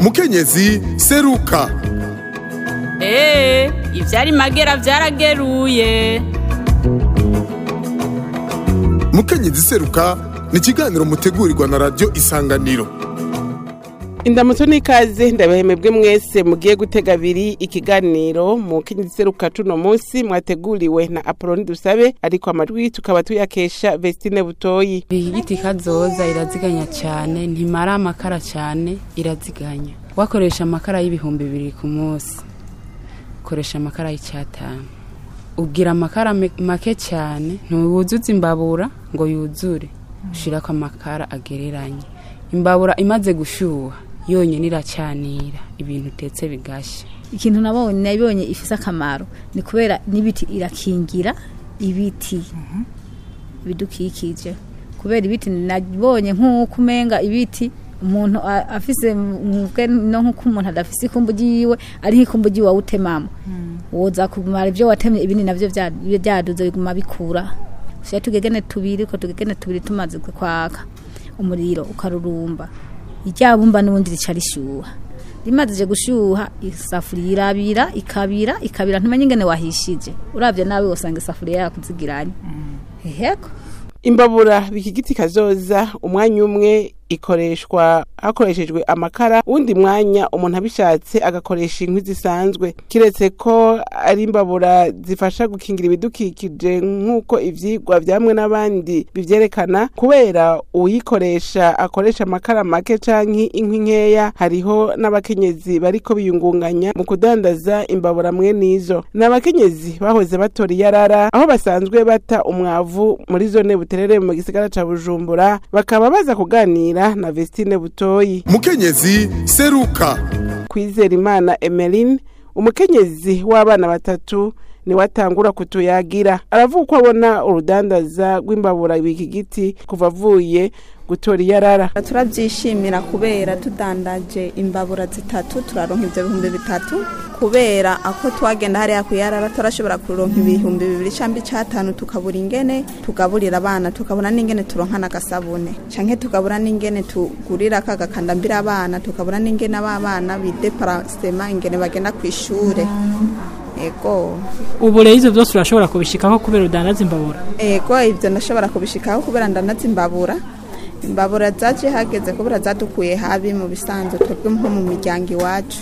mukenyezi seruka eee ivyari magera vyarageruye mukenyezi seruka ni ikiganiro mutegurirwa na radiyo isanganiro indamutso n'ikaze ndabahemebwe mwese mugiye gutega abiri ikiganiro mu kenyezi seruka tuno munsi mwateguriwe na apoloni dusabe ariko amajwi tukaba tuyakesha vestine butoyi iyi giti kazoza iraziganya cyane ntimara amakara cyane iraziganya wakoresha amakara y'ibihumbi bibiri ku munsi ukoresha amakara y'icyatanu ugira amakara me- make cyane ntiwuzuze imbabura ngo yuzure ushirako amakara agereranye imbabura imaze gushyuha yonyine iracanira ibintu utetse bigashya ikintu nabonye nabonye ifise akamaro ni kubera n'ibiti irakingira ibiti bidukikije kubera ibiti nabonye nk'uko umenga ibiti umuntu a- afise mwebwe no nk'uko umuntu adafise ikumbu ryiwe ari nk'ikumbu ryiwe wawutemamo woza kumara ibyo watemye ibindi navyo vya- vyaduze biguma bikura ushira tugegene tubiri ko tugegene tubiri tumaze kwaka umuriro ukarurumba iryabumba n'ubundi rica rishyuha rimaze gushyuha isafuriya irabira ikabira ikabira ntumenye ingene wahishije urabye nawe usanga isafuriya yakuzigiranye heheko imbabura bikigiti kazoza umwanya umwe ikoreshwa hakoreshejwe amakara uwundi mwanya umuntu abishatse agakoresha inkwi zisanzwe kiretse ko ari imbabura zifasha gukingira ibidukikije nk'uko ivyigwa vyamwe n'abandi bivyerekana kubera uwuyikoresha akoresha amakara make canke inkwi nkeya hariho n'abakenyezi bariko biyungunganya mu kudandaza imbabura mwe n'izo ni abakenyezi bahoze batora iyarara aho basanzwe bata umwavu muri zone buterere mu gisagara ca bujumbura bakaba baza kuganira na vestine butoyi mukenyezi seruka kwizera imana emeline umukenyezi w'abana batatu niwe atangura kutuyagira aravuga uko abona urudandaza rw'imbabura biki giti kuva avuye gutora iyarara turabyishimira kubera tudandaje imbabura zitatu turaronka ibyo bihumbi bitatu kubera ako twagenda hariya kuyarara turashobora kuronka ibihumbi bibiri cyangwa icyatanu tukabura ingene tugaburira abana tukabura n'ingene turonka n'agasabune canke tukabura n'ingene tugurira kagakandambira abana tukabura n'ingene abana bideparasema ingene bagenda ku ishure ego ubu rero ivyo byose urashobora kubishikaho kubera udandaza imbabura ego ibyo ndashobora kubishikaho kubera ndanazi imbabura imbabura zaje hageze kubera zadukuye habi mu bisanzwe twebwe nko mu miryango iwacu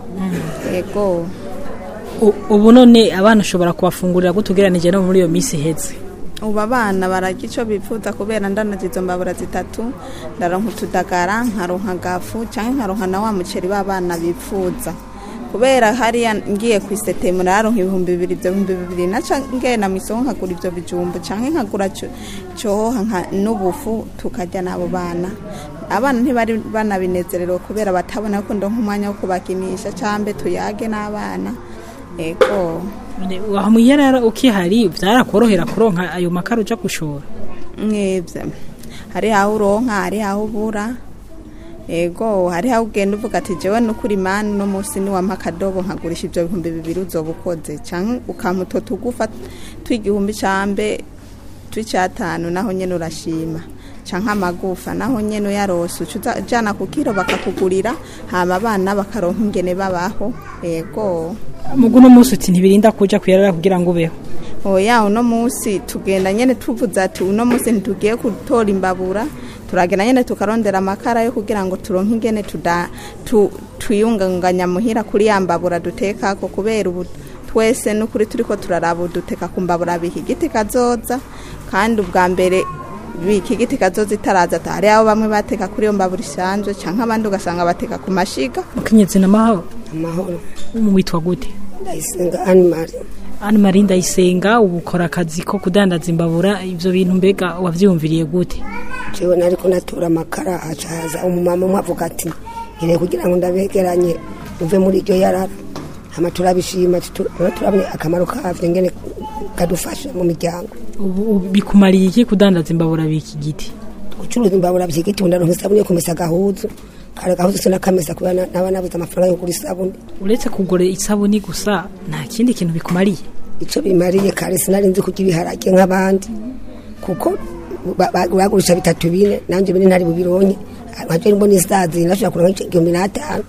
ego U- ubu none abana ushobora kubafungurira gute ugereranije no muri iyo minsi iheze ubu abana bararya icyo bifuza kubera ndanazi izo mbabura zitatu ndaronka utudagara nkaronka gafu cyangwa nkaronka na wa muceri w'abana bifuza kubera hariya ngiye ku isetemu nararonka ibihumbi bibiri ibyo bihumbi bibiri naca ngenda mu isoko nkagura ibyo bijumbu cyangwa nkagura cyo- cyohoha nka- n'ubufu tukarya n'abo bana abana ntibari banabinezerewe kubera batabona ko ndonka umwanya wo kubakinisha cyangwa tuyage n'abana ego None aho muyarara ukihari vyarakorohera kuronka ayo makara uja gushora mwebwe hari aho uronka hari aho ubura ego hari aho ugenda uvuga ati jewe nukuri mani uno munsi niwampa akadobo nkagurisha ibyo bihumbi bibiri uzoba ukoze cyangwa ukampa utwo tugufa tw'igihumbi cambe tw'icyatanu naho nyene urashima canke amagufa naho nyene uyarose uca ujana ku kiro bakakugurira hama abana bakaronka ingene babaho ego mugu uno munsi uti ntibirinda kuja kuyarara kugira ngo ubeho oya uno munsi tugenda nyene tuvuze ati uno munsi ntitugiye gutora imbabura turagenda nyene tukarondera amakara yo kugira ngo turonke ingene tuda tu, twiyunganganya muhira kuri ya mbabura dutekako kubera ubu twese n'ukuri turiko turaraba ubu duteka ku mbabura biki giti kazoza kandi ubwa mbere biki giti kazoza itaraza ata hari aho bamwe bateka kuri iyo mbabura isanzwe canke abandi ugasanga bateka ku mashiga mukenyezi n'amahoro amahoro witwa gute ndayisenga animari Anne Marie Ndayisenga ubu ukora akazi ko kudandaza imbabura ivyo bintu mbega wavyiyumviriye gute jewe nariko natora amakara hacaza umumama umwe avuga ati nkeneye kugira ngo ndabegeranye uve muri iryo yarara hama turabishima ati tu- rero turabona akamaro kavyo ngene kadufasha mu miryango ubu ubu bikumariye iki kudandaza imbabura biki giti gucuruza imbabura vyigiti ndaronka isabuni yo kumesa agahuzu kare gahuzu sinakamesa kubera na- naba nabuze amafaranga yo kugura isabuni uretse kugura isabuni gusa nta kindi kintu bikumariye ico bimariye kare sinari nzi kurya ibiharage nk'abandi kuko ba- ba- bagurisha bitatu bine nanje bine ntari bubironye nkaje mbona isazi nashobora kuronka igihumbi n'atanu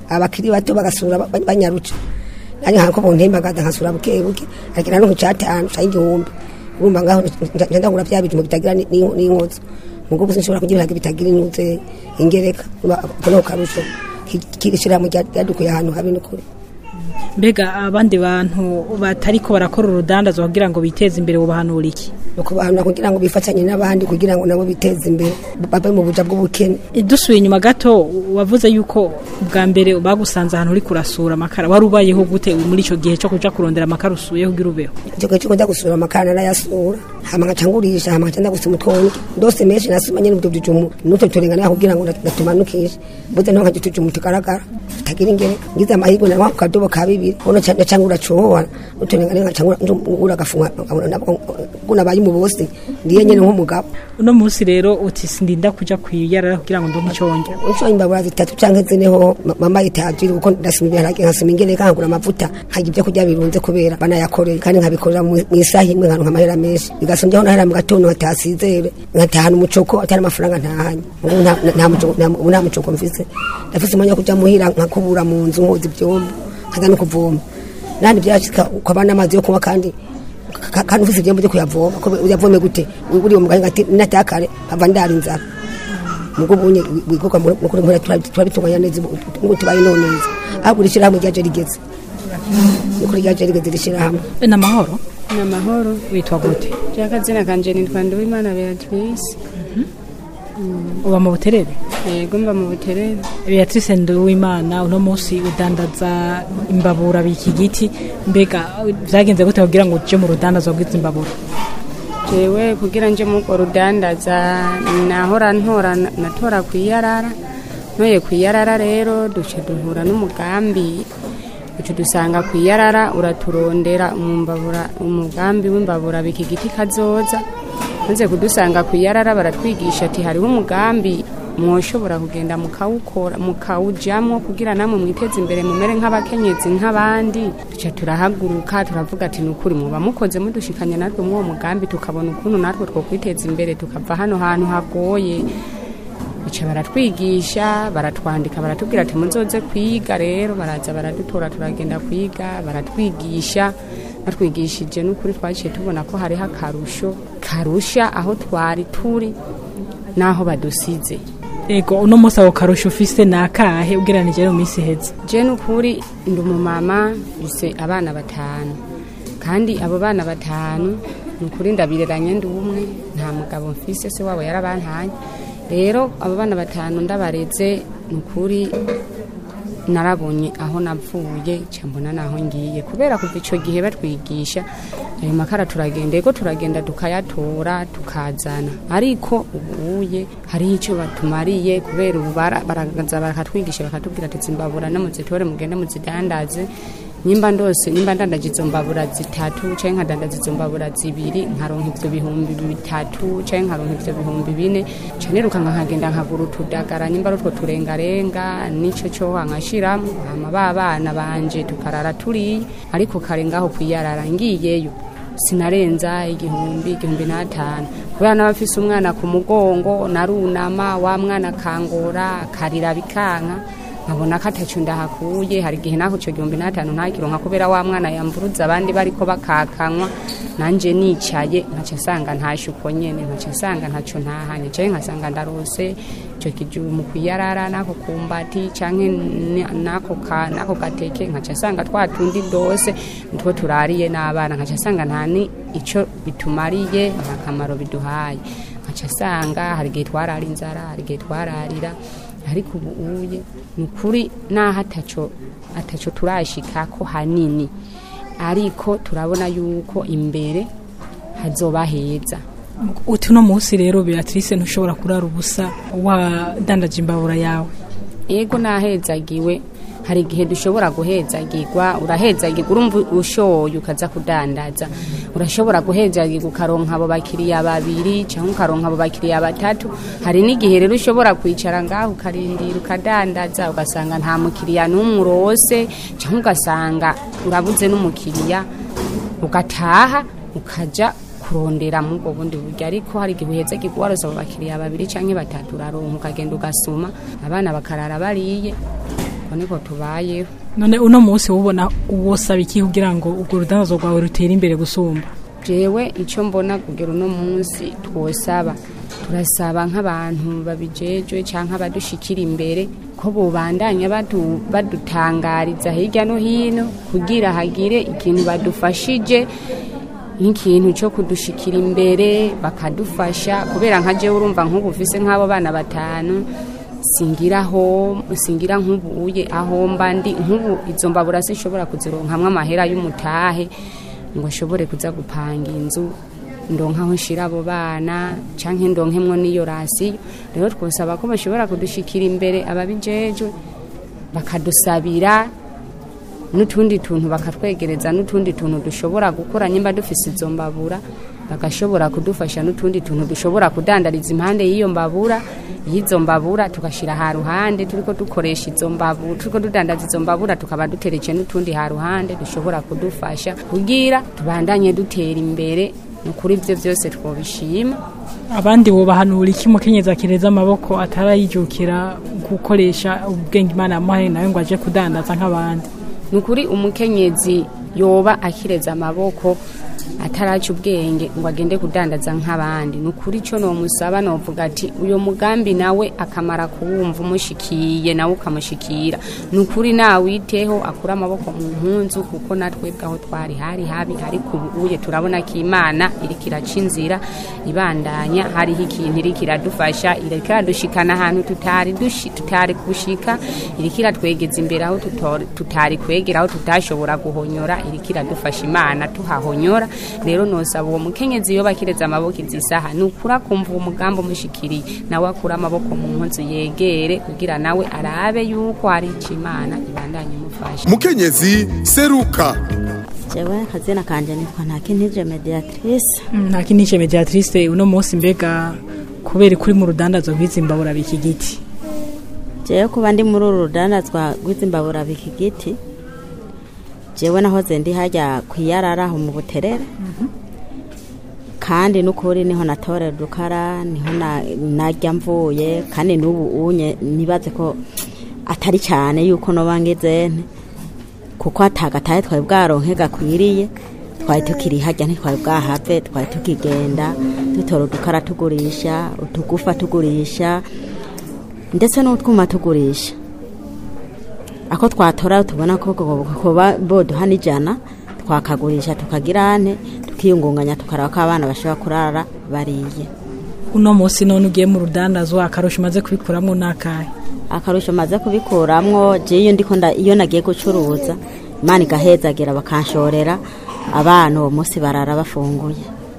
abakiri bato bagasura ba- banyaruca nanjye nkako buntembagaza nkasura buke buke agira no cyatanu cyangwa igihumbi urumva ngaho nja ndagura bya bintu bitagira ni- ni- n'inkozo mugo gusa nshobora kugira ngo bitagira inuze ingereka kuno karusho kirishira mu ryadukuye ahantu habi n'ukuri mbega abandi bantu batariko barakora urudandazwa kugira ngo biteze imbere bubahanura iki ukubanura kugira ngo bifatanye n'abandi kugira ngo nabo biteze imbere babe mu buja bw'ubukene dusuye inyuma gato wavuze yuko bwa mbere bagusanze ahantu uri kurasura amakara wari ubayeho gute muri icyo gihe cyo kuja kurondera amakara usuye kugira ubeho icyo gihe cyo kujya gusura amakara narayasura hama nkaca ngurisha hama nkaca ndagusuma utwonge ndose menshi nasuma nyene mutwo tujumu n'utwo turengana kugira ngo ndatumanukishe buze nto nkaca utujumu tugaragara tutagira ingereka ngize amahirwe nawa ku kadobo ka bibiri uno ca ngura cohoha n'uturengane nkaca ngura agafunga gunabaye umubosi ndiye nyene nk'umugabo uno munsi rero uti sindinda kuja kwiyarara kugira ngo ndonke iconge uco imbabura zitatu canke zineho mama yitajiri kuko ndasuma ibiharage nkasuma ingereka nkagura amavuta nkarya ibyo kurya birunze kubera banayakoreye kandi nkabikorera mu isaha imwe nkaronka amahera menshi bigasumvyaho nahera mu gatondo nkatasizere nkatahana umucoko atari amafaranga ntahanye ubu nta- nta mucoko- nta- ubu nta mucoko mfise ndafise umwanya wo kuja muhira nkakubura mu nzu nkoza ivyombo nkaza no kuvoma nandi vyashika ukabana amazi yo kunywa kandi ka- kandi ufise ivyombo vyo kuyavoma ko uyavome gute uri mu gahinga ati natakare mpava ndara inzara mugo bunye wigoka mukuri mpora turabitunganya neza ngo tubaye no neza ahubwo rishira hamwe ryaje rigeze nukuri ryaje rigeze rishira hamwe ni amahoro ni amahoro witwa gute ry'akazina kanje nitwa nduwimana beatrice uba mu buterere yego mba mu buterere beatrice nduwimana uno munsi udandaza imbabura biki giti mbega vyagenze gute kugira ngo uje mu rudandazwa rw'izi mbabura jewe kugira nje muko rudandaza nahora ntora natora kwiyarara ntoye kwiyarara rero duce duhura n'umugambi uca dusanga kwiyarara uraturondera umumbabura umugambi w'imbabura biki giti kazoza maze kudusanga kwiyarara baratwigisha ati hariho umugambi mwoshobora kugenda mukawukora mukawujyamo kugira namwe mwiteze imbere mumere nk'abakenyezi nk'abandi duca turahaguruka turavuga ati ni ukuri muba mukoze mudushikanye natwe muri uwo mugambi tukabona ukuntu natwe two kwiteza imbere tukava hano hantu hagoye bica baratwigisha baratwandika baratubwira ati muzoze kwiga rero baraza baradutora turagenda kwiga baratwigisha batwigishije n'ukuri twaciye tubona ko hariho akarusho karusha aho twari turi n'aho badusize ego uno munsi ako karusho ufise ni akahe ugereranije no mu minsi iheze je n'ukuri ndi umumama mfise abana batanu kandi abo bana batanu ni ukuri ndabireranye ndi umwe nta mugabo mfise se wabo yarabantanye rero abo bana batanu ndabareze ni ukuri narabonye aho navuye nca mbona naho ngiye kubera kuva icyo gihe batwigisha ayo makara turagenda ego turagenda tukayatora tukazana ariko ubuye hariho icyo batumariye kubera ubu bara- baraza bakatwigisha bakatubwira ati zimbabura no muzitore mugende muzidandaze nyimba ndose nyimba ndandaje izo mbabura zitatu canke nkadandaza izo mbabura zibiri nkaronka ivyo bihumbi bitatu canke nkaronka ivyo bihumbi bine ca niruka nkagenda nkagura utudagara nyimba ari utwo turengarenga nico coha nkashiramwo hama ba bana banje tukarara turiye ariko kare ngaho kwiyarara ngiyeyo sinarenza igihumbi igihumbi n'atanu kubera n'abafise umwana ku mugongo narunama wa mwana akangora akarira bikanka nkabona ko atacu ndahakuye hari igihe naho icyo gihumbi n'atanu ntakironka kubera wa mwana yamburuza abandi bariko bakakanywa nanje nicaye nkaca nsanga ntashe uko nyene nkaca nsanga ntaco ntahanye canke nkasanga ndarose ico kijumu kwiyarara nako kumbati canke ni- nako ka nako gateke nkaca nsanga twa tundi dose nitwo turariye n'abana nkaca nsanga nta ni ico bitumariye nta kamaro biduhaye nkaca nsanga hari igihe twarara inzara hari igihe twararira ariko ubu uye ni ukuri naho ataco ataco turashika ko hanini ariko turabona yuko imbere hazoba heza uti uno munsi rero beatrice ntushobora kurara ubusa wadandaje imbabura yawe ego nahezagiwe hari igihe dushobora guhezagirwa urahezagirwa urumva ushoye ukaza kudandaza urashobora guhezagirwa ukaronka abo bakiriya babiri cyangwa ukaronka abo bakiriya batatu hari n'igihe rero ushobora kwicara ngaho ukarindira ukadandaza ugasanga nta mukiriya n'umwe urose cyangwa ugasanga urabuze n'umukiriya ugataha ukaja kurondera mu ubwo bundi buryo ariko hari igihe uheze warose abo bakiriya babiri cyangwa batatu uraronka ukagenda ugasuma abana bakarara bariye uko niko tubayeho none uno munsi wubona wosaba iki kugira ngo urwo rudandazo rwawe rutere imbere gusumba jewe icyo mbona kugera uno munsi twosaba turasaba nk'abantu babijejwe cyangwa abadushikira imbere ko bubandanya badu- badutangariza hirya no hino kugira hagire ikintu badufashije nk'ikintu cyo kudushikira imbere bakadufasha kubera nka jewe urumva nk'ubu ufise nk'abo bana batanu singira aho singira nk'ubuye aho mba ndi nk'ubu izo mbabura sinshobora kuzironkamwo amahera y'umutahe ngo nshobore kuza gupanga inzu ndonka aho nshira abo bana canke ndonkemwo n'iyo rasiyo rero twosaba ko bashobora kudushikira imbere ababijejwe bakadusabira n'utundi tuntu bakatwegereza n'utundi tuntu dushobora gukora nyimba dufise izo mbabura bagashobora kudufasha n'utundi tuntu dushobora kudandariza impande y'iyo mbabura y'izo mbabura tugashyira ha ruhande turiko dukoresha izo mbabura turiko dudandaza izo mbabura tukaba duteretse n'utundi ha ruhande dushobora kudufasha kugira tubandanye dutera imbere ni ukuri ibyo byose twobishima abandi wobahanura iki umukenyezi akireza amaboko atarayijukira gukoresha ubwenge imana yamuhaye nawe ngo aje kudandaza nk'abandi ni ukuri umukenyezi yoba akireza amaboko ataraca ubwenge ngo agende kudandaza nk'abandi ni ukuri icyo nomusaba novuga ati uyu mugambi nawe akamara kuwumva umushikiye nawe ukamushikira ni ukuri nawiteho akure amaboko mu mpunzu kuko natwebwe aho twari hari habi ariko ubu uye turabona ko imana iriko iraca inzira ibandanya hariho ikintu iriko iradufasha iriko iradushikana ahantu tutari dushi- tutari gushika iriko iratwegeza imbere aho tutori- tutari kwegera aho tutashobora guhonyora iriko iradufasha imana tuhahonyora rero nosaba uwo mukenyezi yoba akireza amaboko izi saha ni ukuri akumva uwo mugambi umushikiriye nawe akure amaboko mu mpunzu yegere kugira nawe arabe yuko hari ico imana ibandanye imufasha mukenyezi seruka jewe akazina kanje nitwa ntakintije mediatrice nta kinishe mediatrice uno munsi mbega kubera kuri mu rudandazo rw'izi mbabura biki giti jewe kuba ndi muri uru rudandazwa rw'izimbabura biki giti jewe nahoze ndi hajya kwiyarara aho mu buterere kandi n'ukuri niho natorera udukara niho na- najya mvuye kandi n'ubu unye nibaze ko atari cyane yuko noba ngezene kuko atagatahe twari bwaronke gakwiriye twari tukiri hajya ntitwari bwahave twari tukigenda dutora udukara tugurisha utugufa tugurisha ndetse n'utwuma tugurisha ako twatora tubona ko kuba boduha n'ijana twakagurisha tukagira ane tukiyungunganya tukaraba ko abana bashobora kurara bariye uno munsi none ugiye mu rudandazwa akarusho umaze kubikuramo n'akahe akarusho maze kubikuramwo je iyo ndiko nda- iyo nagiye gucuruza imana igahezagira bakanshorera abana uwo munsi barara bafunguye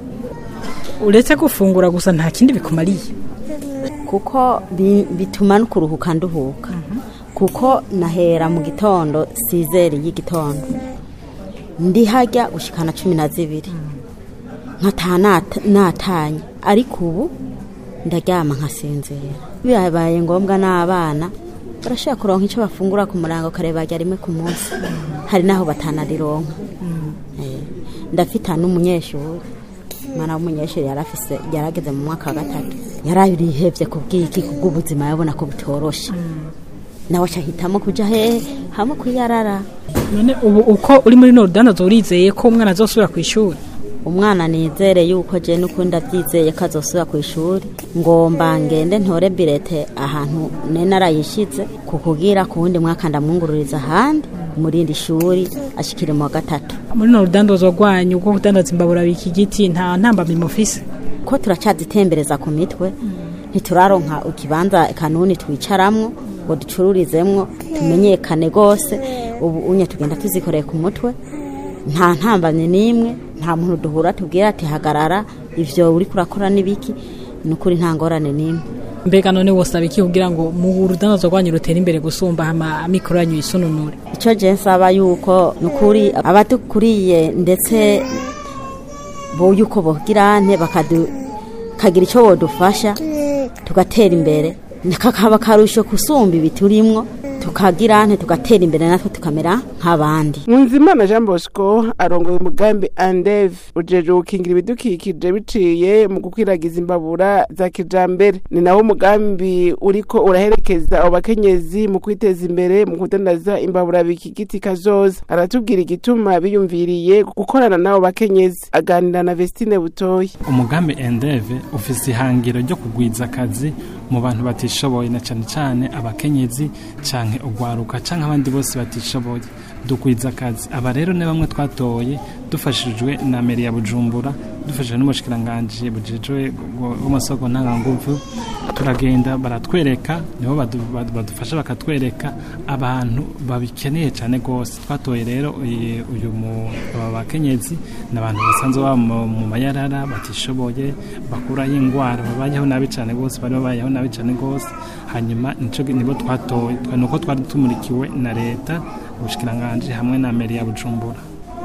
uretse gufungura gusa nta kindi bikumariye kuko bi- bituma no kuruhuka nduhuka kuko nahera mu gitondo sizeri y'igitondo ndi hajya gushikana cumi na zibiri nkataha nata- natanye ariko ubu ndaryama nkasinzira bibaye ngombwa n'abana barashobora kuronka icyo bafungura ku murango kare barya rimwe ku munsi hari n'aho batanarironka Eh, ndafita n'umunyeshuri umwana w'umunyeshuri yari afise yarageze mu mwaka wa gatatu yararihevye ku bw'iki ku bw'ubuzima yabona ko butoroshe nawe acahitamo kuja hehe hamwe kwiyarara none ubu uko uri muri no rudandazo urizeye ko umwana azosubira ku ishuri umwana nizere yuko je n'ukundi abyizeye ko azosubira ku ishuri ngomba ngende ntore birete ahantu ne narayishize kukugira ku wundi mwaka ndamwungururiza ahandi murindi shuri ashikire mu wa gatatu muri no rudandazo rwanyu rwo kudandaza imbabura biki giti nta ntambamyi mufise ko turacazitembereza ku mitwe ntituraronka ikibanza kanuni twicaramwo ngo ducururizemwo tumenyekane rwose ubu unye tugenda tuzikoreye ku mutwe nta ntambamye n'imwe nta muntu duhura tubwira ati hagarara ivyo uri kurakora n'ibiki ni ukuri nta ngorane n'imwe mbega none wosaba iki kugira ngo mu rudandazo rwanyu rutere imbere gusumba hama amikoro yanyu yisununure icyo je nsaba yuko ni ukuri abadukuriye ndetse bo yuko bogirante bakagira icyo bodufasha tugatera imbere kakaba akarusho kusumba ibi turimwo tukagira nte tugatera imbere natwe tukamera nk'abandi Nkunzimana Jean Bosco arongoye umugambi Andev ujeje gukingira ibidukikije biciye mu gukwiragiza imbabura za kijambere ni nawo umugambi uriko uraherekeza abo bakenyezi mu kwiteza imbere mu kudandaza imbabura bikigiti kazoza aratubwira igituma biyumviriye gukorana n'abo bakenyezi aganira na Vestine Butoyi umugambi endeve ufise ihangiro ryo kugwiza akazi mu bantu batishoboye na cyane cyane abakenyezi canke ugwaruka canke abandi bose batishoboye dugwiza akazi aba rero ni bamwe twatoye dufashijwe na meri ya bujumbura dufashijwe n'umushikiranganji bujejwe w'amasoko ntanganguvu turagenda baratwereka nibo badu- badu- badufasha bakatwereka abantu babikeneye cyane rwose twatoye rero uyu uyu mu- aba bakenyezi ni abantu basanzwe baba mu mu mayarara batishoboye bakuraho indwara babayeho nabi cyane rwose bari babayeho nabi cyane rwose hanyuma nico nibo twatoye Twa- nuko twari tumurikiwe na leta ubushikiranganji hamwe na meri ya bujumbura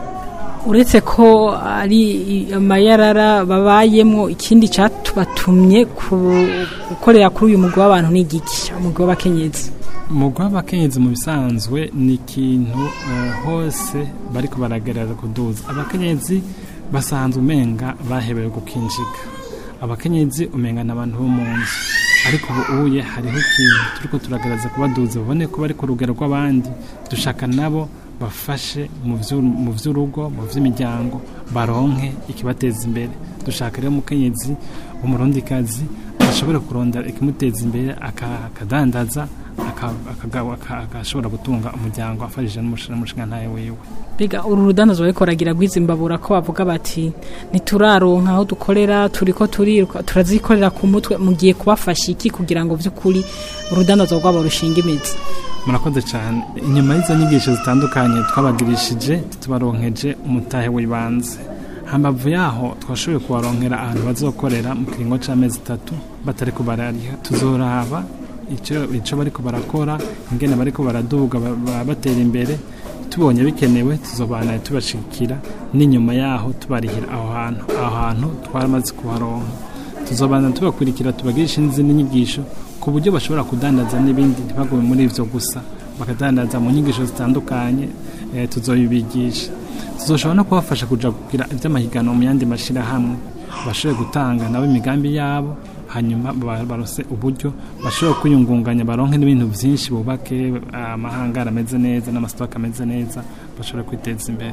uretse ko ari amayarara babayemo ikindi cyatubatumye ku- gukorera kuri uyu mugwi w'abantu ni igiki umugwi w'abakenyezi umugwi w'abakenyezi mu bisanzwe ni ikintu eh, hose bariko baragerageza kuduza abakenyezi basanzwe umenga bahebewe gukinjika abakenyezi umenga ni abantu bo mu nzu ariko ubu uye hariho ikintu turiko turagerageza kubaduza babone ko bari ku rugero rw'abandi dushaka nabo bafashe mu vyu- mu vy'urugo mu vy'imiryango baronke ikibateza imbere dushaka rero umukenyezi umurundikazi ashobora kurondera ikimuteza imbere aka- akadandaza aka- akagaba- aka- agashobora gutunga umuryango afashije n'umushingantahe wiwe mbega uru rudandazo bariko baragira rw'izimbabura ko bavuga bati ntituraronka aho dukorera turiko turiruka turazikorera ku mutwe mugiye kubafasha iki kugira ngo vy'ukuri urudandazo rwabo rushinga imizi murakoze cyane inyuma y'izo nyigisho zitandukanye twabagirishije tubaronkeje umutahe w'ibanze hambavu yaho twashoboye kubaronkera ahantu bazokorera mu kiringo c'amezi atatu batari kubarariha tuzoraba ico ico bariko barakora ingene bariko baraduga ba- ba- batera imbere tubonye bikenewe tuzobana tubashikira n'inyuma yaho tubarihira aho hantu aho hantu twaramaze kuharonka tuzobana tubakurikira tubagirisha n'izindi nyigisho ku buryo bashobora kudandaza n'ibindi ntibagume muri ivyo gusa bakadandaza mu nyigisho zitandukanye eh, tuzobibigisha tuzoshobora no kubafasha kuja kugira ivy'amahiganwa mu yandi mashirahamwe bashobore gutanga nabo imigambi yabo hanyuma ba- barose uburyo bashobora kwiyungunganya baronke n'ibintu vyinshi bubake amahangara ameze neza n'amasitoke ameze neza bashobore kwiteza imbere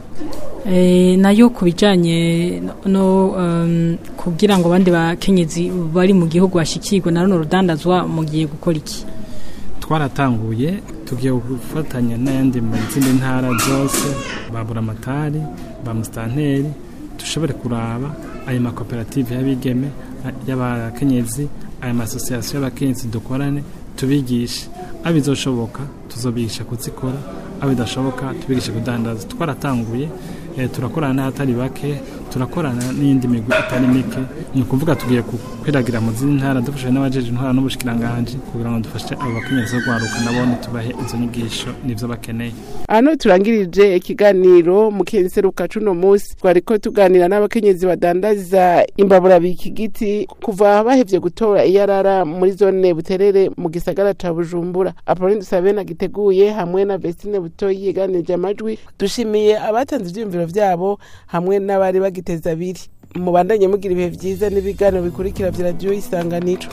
Eh, nayo ku bijanye no- no um, kugira ngo abandi bakenyezi bari mu gihugu bashikirwe na runo rudandazwa mugiye gukora iki twaratanguye tugiye gufatanya n'ayandi mu zindi ntara zose ba buramatari ba musitanteri dushobore kuraba ayo makoperative y'abigeme a- y'abakenyezi ayo masosiyasiyo y'abakenyezi dukorane tubigishe abo bizoshoboka tuzobigisha kuzikora abo bidashoboka tubigishe kudandaza twaratanguye eh, turakorana n'ahatari bake turakorana n'iyindi migwi itari mike ni ukuvuga tugiye kwiragira mu zindi ntara dufashije n'abajeje intwara n'ubushikiranganji kugira ngo dufashe abo bakenyezi bo kwaruka nabone tubahe izo nyigisho n'ivyo bakeneye hano turangirije ikiganiro mu kenseruka cuno musi twariko tuganira n'abakenyezi badandaza imbabura bikigiti kuva bahevye gutora iyarara muri zone buterere mu gisagara ca bujumbura apolline dusabena giteguye hamwe na vestine butoyi yeganirije amajwi dushimiye abatanze ivyiyumviro vyabo hamwe n'abari bagiteza abiri mubandanye mugira ibihe vyiza n'ibiganiro bikurikira vya radiyo isanganiro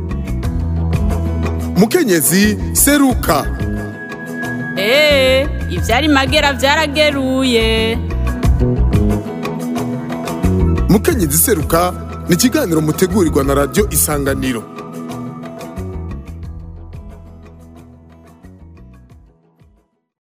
mukenyezi seruka Ee, ivyari magera vyarageruye. mukenyezi seruka ni ikiganiro mutegurirwa na radiyo isanganiro